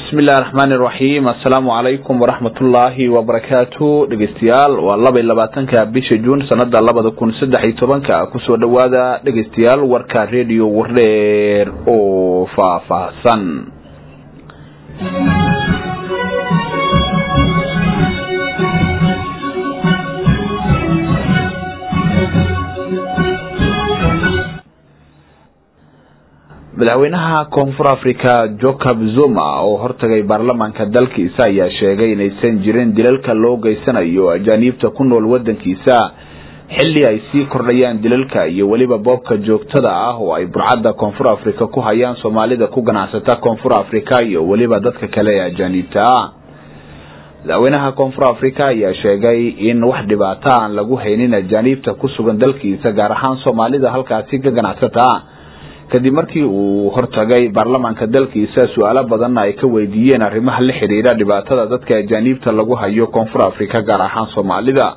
bismi illahi raxmaan iraxiim assalaamu calaykum waraxmatullaahi wabarakaatu dhegeystayaal waa laba iyo labaatanka bisha juun sanada labada kun saddex iyo tobanka kusoo dhawaada dhegeystayaal warka redio wardheer oo faahfaahsan madaxweynaha koonfur africa jacob zuma oo hortagay baarlamaanka dalkiisa ayaa sheegay inaysan jirin dilalka loo geysanayo ajaaniibta ku nool wadankiisa xilli ay sii kordhayaan dilalka iyo weliba boobka joogtada ah oo ay burcadda koonfur africa ku hayaan soomaalida ku ganacsata koonfur africa iyo weliba dadka kale ee ajaaniibta ah madaxweynaha koonfur africa ayaa sheegay in wax dhibaato aan lagu haynin ajaaniibta ku sugan dalkiisa gaar ahaan soomaalida halkaasi ka ganacsata kadib markii uu hortagay baarlamaanka dalkiisa su-aalo badanna ay ka weydiiyeen arrimaha la xiriira dhibaatada dadka ajaaniibta lagu hayo koonfur africa gaar ahaan soomaalida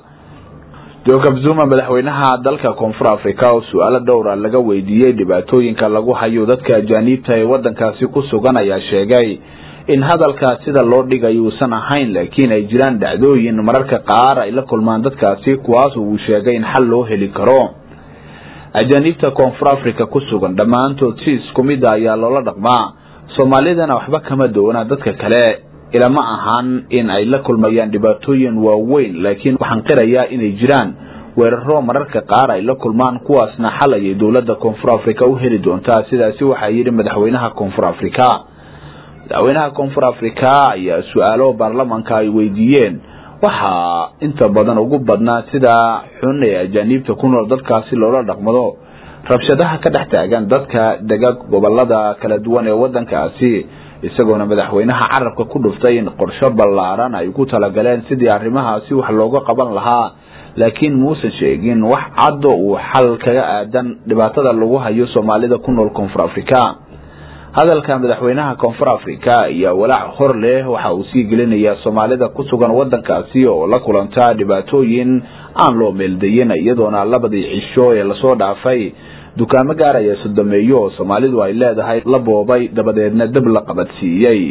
jacob zuma madaxweynaha dalka koonfur africa oo su-aalo dhowra laga weydiiyey dhibaatooyinka lagu hayo dadka ajaaniibta ee wadankaasi ku sugan ayaa sheegay in hadalka sida loo dhigay uusan ahayn laakiin ay jiraan dhacdooyin mararka qaar ay la kulmaan dadkaasi kuwaas uu sheegay in xal loo heli karo ajaaniibta koonfur africa ku sugan dhammaantood si isku mid a ayaa loola dhaqmaa soomaalidana waxba kama doona dadka kale ilama ahan in ay la kulmayaan dhibaatooyin waaweyn laakiin waxaan qirayaa inay jiraan weeraro mararka qaar ay la kulmaan kuwaasna xal ayay dowladda koonfur africa u heli doontaa sidaasi waxaa yidhi madaxweynaha koonfur africa madaxweynaha koonfur africa ayaa su-aalo baarlamaanka ay weydiiyeen waxaa inta badan ugu badnaa sida xun ee ajaaniibta ku nool dadkaasi loola dhaqmado rabshadaha ka dhex taagan dadka dega gobolada kala duwan ee wadankaasi isagoona madaxweynaha carabka ku dhuftay in qorsho ballaaran ay ku talagaleen sidii arrimahaasi wax looga qaban lahaa laakiin muusan sheegin wax caddo uu xal kaga aadan dhibaatada lagu hayo soomaalida ku nool koonfur africa hadalka madaxweynaha koonfur africa ayaa walaac hor leh waxa uu sii gelinayaa soomaalida ku sugan wadankaasi oo la kulanta dhibaatooyin aan loo meeldayin iyadoona labadii cisho ee lasoo dhaafay dukaamo gaaraya sodomeeyo oo soomaalidu ay leedahay la boobay dabadeedna dab la qabadsiiyey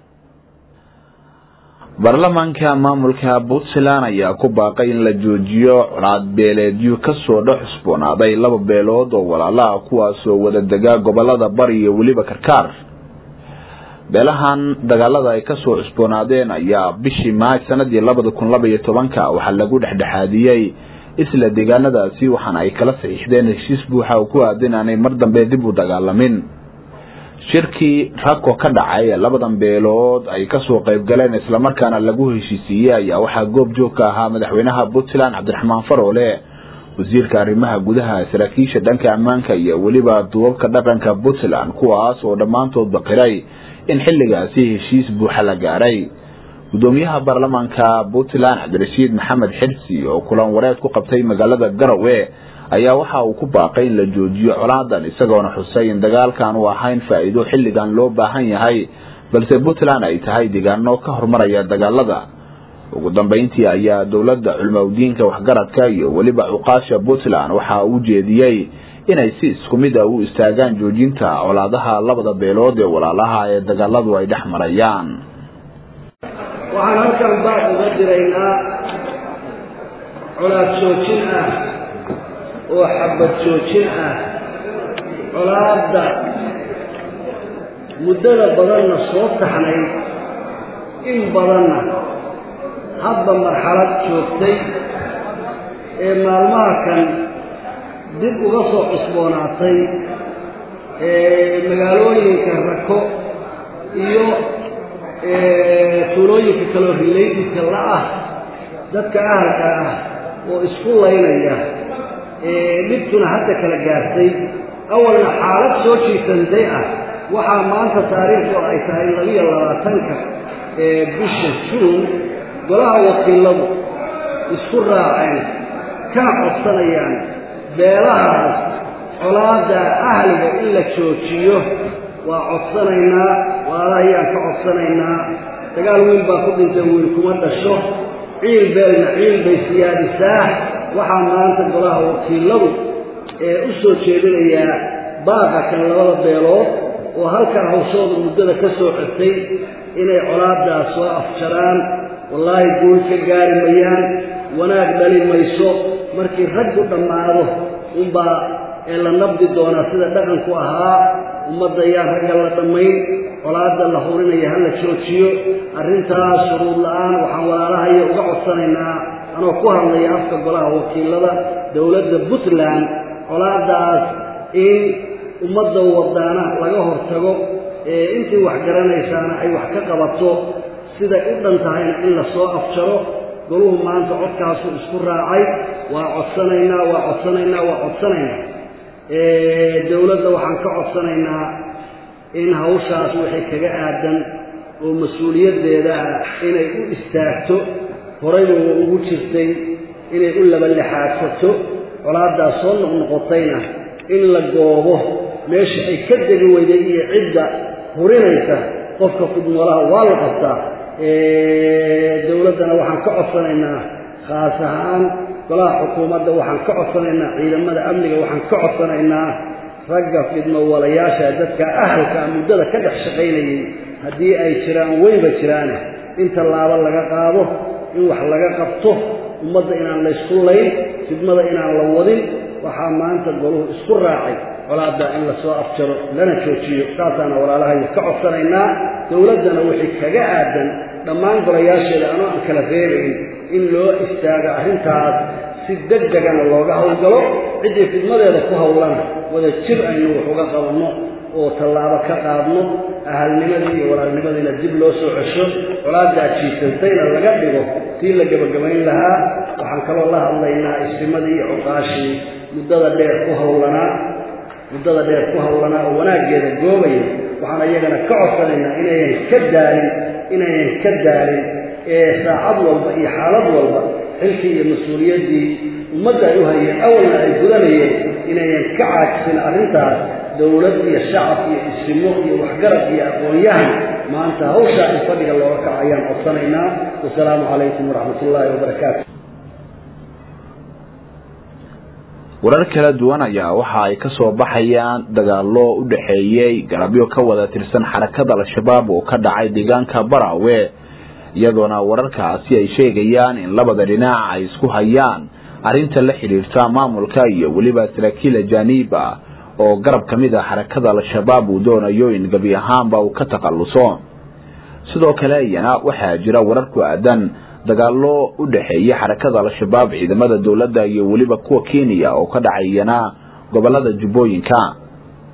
baarlamaanka maamulka puntland ayaa ku baaqay in la joojiyo colaad beeleedyo kasoo dhex cusboonaaday laba beelood oo walaalaha kuwaasoo wada dega gobolada bari iyo weliba karkaar beelahan dagaalada ay kasoo cusboonaadeen ayaa bishii maaj sanadii labada kun laba iyo tobanka waxaa lagu dhexdhexaadiyey isla deegaanadaasi waxaana ay kala saxiixdeen heshiis buuxa oo ku aadan aanay mar dambe dib u dagaalamin shirkii rako ka dhacay ee labadan beelood ay kasoo qayb galeen islamarkaana lagu heshiisiiyey ayaa waxaa goob joog ka ahaa madaxweynaha puntland cabdiraxmaan faroole wasiirka arrimaha gudaha saraakiisha dhanka ammaanka iyo weliba duubabka dhaqanka puntland kuwaas oo dhammaantood baqiray in xilligaasi heshiis buuxa la gaaray gudoomiyaha baarlamaanka puntland cabdirashiid maxamed xirsi oo kulan wareed ku qabtay magaalada garowe ayaa waxa uu ku baaqay in la joojiyo colaadan isagoona xusay in dagaalkan uu ahayn faa'iido xilligan loo baahan yahay balse puntland ay tahay deegaano ka horumaraya dagaalada ugu dambeyntii ayaa dowladda culmowdiinka waxgaradka iyo weliba cuqaasha puntland waxa uu jeediyey inay si isku mid a u istaagaan joojinta colaadaha labada beelood ee walaalaha ee dagaaladu ay dhex marayaan waxaan halkan baad uga diraynaa colaad joojin ah oo xabad joojin ah colaadda muddada badanna soo taxnayd in badanna hadba marxalad joogtay ee maalmaha kan dib uga soo cusboonaatay ee magaalooyinka rako iyo tuulooyinka kaloo rilaydiska la ah dadka ahalka ah oo isku laynaya dhibtuna hadda kala gaartay awalna xaalad soo jiisanday ah waxaa maanta taariikhdu ay tahay labiyo labaatanka ee bisha juun golaha wakiiladu isku raaceen kana codsanayaan beelahaas colaadda ahliga in la joojiyo waa codsanaynaa waalahayaan ka codsanaynaa dagaal wiil baa ku dhintay wiil kuma dhasho ciil beelna ciil bay siyaadisaa waxaa maanta golaha wakiiladu ee u soo jeedinayaa baaqa kan labada beelood oo halkaa hawshooda muddada ka soo xirtay inay colaaddaas soo afjaraan wallaahi guul ka gaari mayaan wanaag dhali mayso markii raggu dhammaado unbaa ee la nabdi doonaa sida dhaqanku ahaa ummadda ayaan ragga la dhammayn colaadda la hurinaya ha la joojiyo arrintaas shuruud la-aan waxaan walaalahaya uga codsanaynaa anoo ku hadlaya afka golaha wakiilada dowladda puntland colaaddaas in ummadda wadaana laga hortago ee intii wax garanaysaana ay wax ka qabato siday u dhan tahayna in la soo afjaro goluhu maanta codkaasuu isku raacay waa codsanaynaa waa codsanaynaa waa codsanaynaa dowladda waxaan ka codsanaynaa in hawshaas wixii kaga aadan oo mas-uuliyaddeeda ah inay u istaagto horayba wa ugu jirtay inay u labalixaadsato colaaddaas soo noqnoqotayna in la goobo meesha ay ka degi weyday iyo cidda hurinaysa qofka fudmoolaha waa la qabtaa dowladdana waxaan ka codsanaynaa khaas ahaan golaha xukuumadda waxaan ka codsanaynaa ciidamada amniga waxaan ka codsanaynaa ragga fidmowalayaasha dadka ahalka muddada ka dhex shaqaynayay haddii ay jiraan weyba jiraane in tallaabo laga qaado in wax laga qabto ummadda inaan laysku layn fidmada inaan la wadin waxaa maanta goluhu isku raacay colaadda in la soo afjaro lana joojiyo saasaana walaalahayo ka codsanaynaa dowladdana wixii kaga aadan dhammaan golayaasheeda anoo aan kala reebayn in loo istaago arrintaas si deg degana looga howlgalo ciddii fidmadeeda ku howlana wada jir aynu wax uga qabanno oo tallaabo ka qaadno ahalnimadii iyo walaalnimadiina dib loo soo cesho colaaddaa jiisantayna laga dhigo tii la gebagabayn lahaa waxaan kaloo la hadlaynaa istimadii iyo cuqaashii muddada dheer ku howlanaa muddada dheer ku howlanaa oo wanaaggeeda goobaya waxaan iyagana ka codsanaynaa inayan ka daalin inayan ka daalin ee saacad walba iyo xaalad walba xilkii iyo mas-uuliyaddii ummadda ay u hayeen awalna ay gudanayeen inayan ka caajisin arrintaas dowlad iyo shacab iyo isimo iyo waxgarad iyo aqoon-yahan maanta hawshaa in fadhiga looga kaco ayaan codsanaynaa wasalaamu calaykum waraxmat ullaahi wabarakaatu warar kala duwan ayaa waxa ay kasoo baxayaan dagaalo u dhexeeyey galabyo ka wada tirsan xarakada al-shabaab oo ka dhacay deegaanka barawe iyadoona wararkaasi ay sheegayaan in labada dhinac ay isku hayaan arrinta la xidhiirta maamulka iyo weliba saraakiil ajaaniib ah oo garab ka mid ah xarakada al-shabaab uu doonayo in gebi ahaanba uu ka takhalluso sidoo kale iyana waxaa jira warar ku aadan dagaalo u dhexeeya xarakada al-shabaab ciidamada dowladda iyo weliba kuwa kenya oo ka dhacayana gobolada jubbooyinka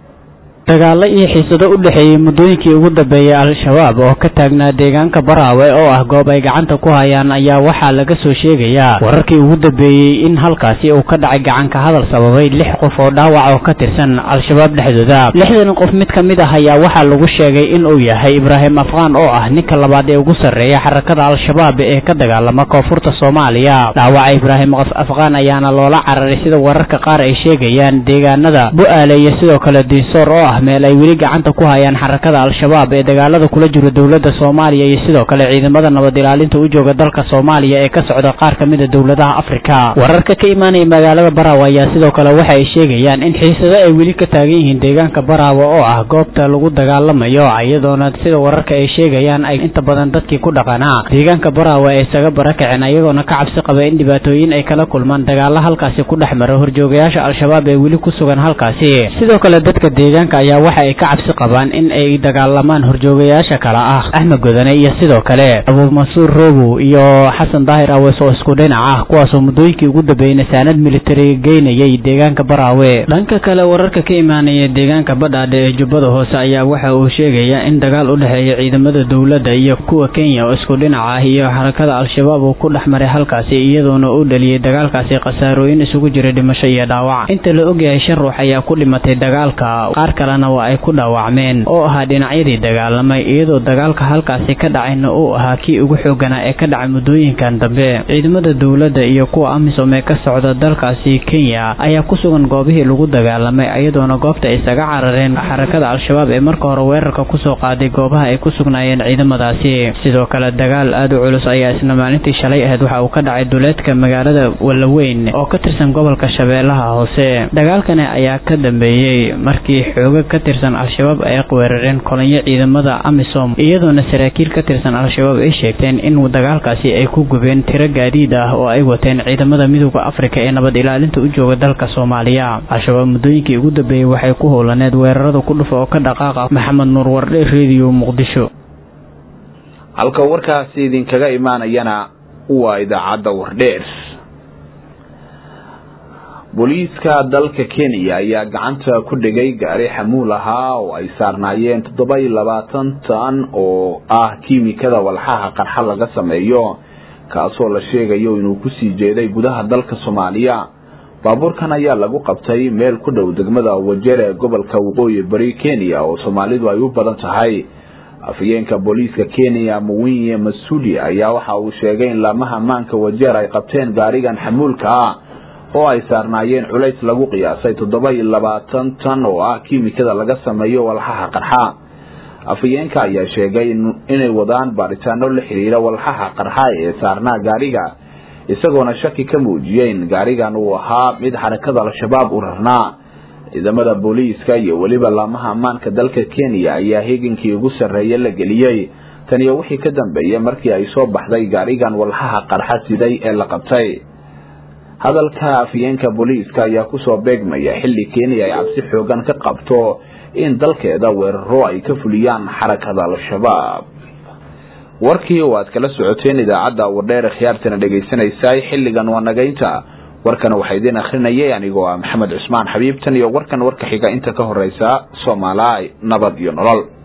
dagaalo iyo xiisado u dhexeeyey muddooyinkii ugu dambeeyey al-shabaab oo ka taagnaa deegaanka baraawe oo ah goob ay gacanta ku hayaan ayaa waxaa laga soo sheegayaa wararkii ugu dambeeyey in halkaasi uu ka dhacay gacanka hadal sababay lix qof oo dhaawac oo ka tirsan al-shabaab dhexdooda lixdan qof mid ka mid ah ayaa waxaa lagu sheegay in uu yahay ibraahim afqaan oo ah ninka labaad ee ugu sarreeya xarakada al-shabaab ee ka dagaalama koonfurta soomaaliya dhaawaca ibraahim afqaan ayaana loola cararay sida wararka qaar ay sheegayaan deegaanada bu-aale iyo sidoo kale diinsoor oo ah meel ay weli gacanta ku hayaan xarakada al-shabaab ee dagaalada kula jiro dowladda soomaaliya iyo sidoo kale ciidamada nabad ilaalinta u jooga dalka soomaaliya ee ka socda qaar ka mid a dowladaha afrika wararka ka imaanaya magaalada baraawe ayaa sidoo kale waxa ay sheegayaan in xiisado ay weli ka taagan yihiin deegaanka baraawe oo ah goobta lagu dagaalamayo iyadoona sida wararka ay sheegayaan ay inta badan dadkii ku dhaqanaa deegaanka baraawe ay isaga barakaceen ayagoona ka cabsi qaba in dhibaatooyin ay kala kulmaan dagaalo halkaasi ku dhex mara horjoogayaasha al-shabaab ee weli ku sugan halkaasi sidoo kale dadka deegaanka ayaa waxa ay ka cabsi qabaan in ay dagaalamaan horjoogayaasha kale ah axmed godane iyo sidoo kale abuu mansuur robow iyo xasan daahir awees oo isku dhinac ah kuwaasoo muddooyinkii ugu dambeeyey nasaanad militari geynayay deegaanka baraawe dhanka kale wararka ka imaanaya deegaanka badhaadhe ee jubbada hoose ayaa waxa uu sheegaya in dagaal u dhexeeya ciidamada dowladda iyo kuwa kenya oo isku dhinac ah iyo xarakada al-shabaab uu ku dhex maray halkaasi iyadoona u dhaliyey dagaalkaasi khasaarooyin isugu jira dhimasho iyo dhaawac inta la ogyahay shan ruux ayaa ku dhimatay dagaalka qaar kalena waa ay ku dhaawacmeen oo ahaa dhinacyadii dagaalamay iyadoo dagaalka halkaasi ka dhacayna uu ahaa kii ugu xooganaa ee ka dhacay muddooyinkan dambe ciidamada dowladda iyo kuwa amisom ee ka socda dalkaasi kenya ayaa ku sugan goobihii lagu dagaalamay iyadoona goobta isaga carareen xarakada al-shabaab ee marka hore weerarka kusoo qaaday goobaha ay ku sugnaayeen ciidamadaasi sidoo kale dagaal aad u culus ayaa isna maalintii shalay ahayd waxa uu ka dhacay duleedka magaalada wallaweyn oo ka tirsan gobolka shabeellaha hoose dagaalkani ayaa ka dambeeyey markii xooga xooga ka tirsan al-shabaab ay weerareen kolonyo ciidamada amisom iyadoona saraakiil ka tirsan al-shabaab ay sheegteen in dagaalkaasi ay ku gubeen tiro gaadiid ah oo ay wateen ciidamada midooda afrika ee nabad ilaalinta u jooga dalka soomaaliya al-shabaab muddooyinkii ugu dambeeyey waxay ku howlaneed weerarada ku dhufa oo ka dhaqaaqa maxamed nuur wardhe rediyo muqdisho halka warkaasi idinkaga imaanayana waa idaacadda wardheer booliiska dalka kenya ayaa gacanta ku dhigay gaari xamuul ahaa oo ay saarnaayeen toddoba iyo labaatan tan oo ah kiimikada walxaha qarxa laga sameeyo kaasoo la sheegayo inuu kusii jeeday gudaha dalka soomaaliya baabuurkan ayaa lagu qabtay meel ku dhow degmada wajeer ee gobolka waqooyi bari kenya oo soomaalidu ay u badan tahay afhayeenka booliiska kenya muwinye masudi ayaa waxa uu sheegay in laamaha maanka wajeer ay qabteen gaarigan xamuulka ah oo ay saarnaayeen culays lagu qiyaasay toddoba iyo labaatan tan oo ah kiimikada laga sameeyo walxaha qarxa afhayeenka ayaa sheegay inay wadaan baaritaano la xiriira walxaha qarxa ee saarnaa gaariga isagoona shaki ka muujiyey in gaarigan uu ahaa mid xarakada al-shabaab u rarnaa ciidamada booliiska iyo weliba laamaha ammaanka dalka kenya ayaa heegankii ugu sarreeye la geliyey taniyo wixii ka dambeeyey markii ay soo baxday gaarigan walxaha qarxa siday ee la qabtay hadalka afhayeenka booliiska ayaa kusoo beegmaya xilli kenya ay cabsi xoogan ka qabto in dalkeeda weeraro ay ka fuliyaan xarakada al-shabaab warkii oo aad kala socoteen idaacadda wardheer khiyaartana dhegaysanaysaay xilligan waa nagaynta warkana waxaa idiin akrinayay anigoo ah maxamed cusmaan xabiibtan iyo warkan warka xiga inta ka horeysa soomaaliya nabad iyo nolol